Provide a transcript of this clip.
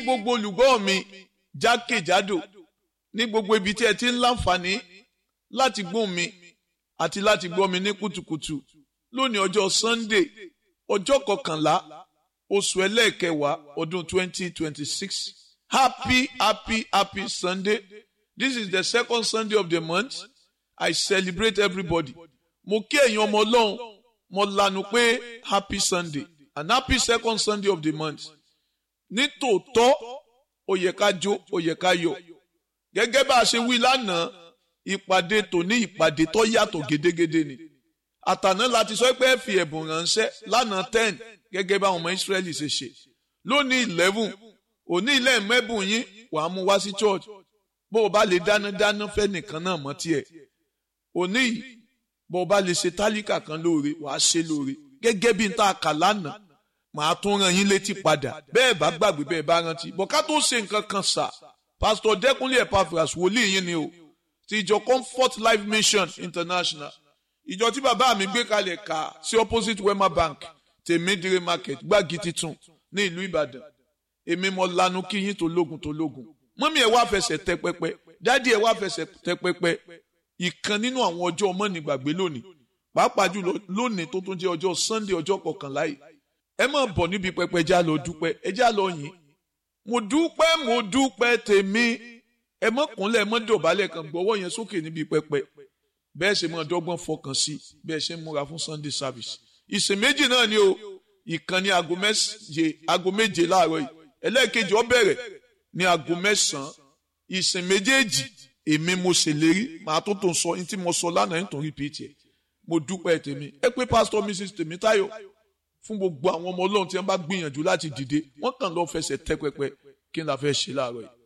gbogbo olùgbọ́ mi jákèjádò ní gbogbo ibi tí ẹ ti ń láǹfààní láti gbọ́ mi àti láti gbọ́ mi ní kùtùkùtù lónìí ọjọ́ Sunday ọjọ́ kọkànlá oṣù ẹlẹ́ẹ̀kẹwàá ọdún 2026 happy happy happy Sunday this is the second Sunday of the month I celebrate everybody mo kí ẹ̀yin ọmọ ọlọ́run mo lanu pé happy Sunday and happy second Sunday of the month ní tòótọ́ ó yẹ ká jó ó yẹ ká yọ̀ gẹ́gẹ́ bá a ṣe wí lánàá ìpàdé tòní ìpàdé tó yàtọ̀ gédégédé ni àtàná láti sọ pé ẹ fi ẹ̀bùn ránṣẹ́ lánàá ten gẹ́gẹ́ bá àwọn ọmọ Ísírẹ́lì ṣe ṣe lónìí eleven òní ilé mẹ́bùn yín wàá mú wá sí church bó o bá lè dáná dáná fẹ́ nìkan náà mọ́ tiẹ̀ òní yìí bó o bá lè ṣe tálíkà kan lóore wàá ṣe lóore gẹ́gẹ́ bí n ta kà lánàá màá tún rán yín létí padà bẹ́ẹ̀ bá gbàgbé bẹ́ẹ̀ bá rántí bọ̀ ká tó ṣe nǹkan kan sà pásítọ̀ dẹ́kunlé epaphras wòlíì yín ni o ti ìjọ comfort life mission international ìjọ tí bàbá mi gbé kalẹ̀ ká sí opposite wema bank tèmídìrí market gbági titun ní ìlú ìbàdàn èmi mo lanu kí yín tó lógun tó lógun mọ́mí ẹ̀ wá fẹsẹ̀ tẹ pẹpẹ dádì ẹ̀ wá fẹsẹ̀ tẹ pẹpẹ ìkan nínú àwọn ọjọ́ ọmọ nígbàgbé lónìí pàápàá jùlọ lónìí tó tún jẹ́ ọjọ́ sunday ọjọ́ kọkànlá yìí ẹ máa bọ̀ níbi pẹpẹ já lọ dúpẹ́ ẹ já lọ yìn mo dúpẹ́ mo dúpẹ́ tèmi ẹ mọ́ kúnlẹ̀ ẹ mọ́ dọ̀bálẹ̀ kan gbọ́wọ́ yẹn sókè níbi pẹpẹ bẹ́ẹ̀ ṣe máa dọ́gbọ́n fọkàn sí bẹ́ẹ̀ ṣe ń múra fún sunday service ìsìn méjì náà ni o ìkànnì aago méje aago méje láàárọ̀ yìí ẹlẹ́ẹ̀kejì ó bẹ̀rẹ̀ ní aago mẹ́sàn-án ìsìn méjèèjì èmi mo ṣèlérí màá tó tó ń sọ ní tí mo sọ lánàá ní tòun rìpíìtì ẹ̀ mo dúpẹ́ tèmi ẹ pé pásítọ̀ mrs tèmítáyọ̀ fún gbogbo àwọn ọmọ ọlọ́run tí wọ́n bá gbìyànjú láti dìde wọ́n kàn lọ́ọ́ fẹsẹ̀ tẹ́ pẹpẹ kí n la fẹ́ ṣe láàárọ̀ yìí.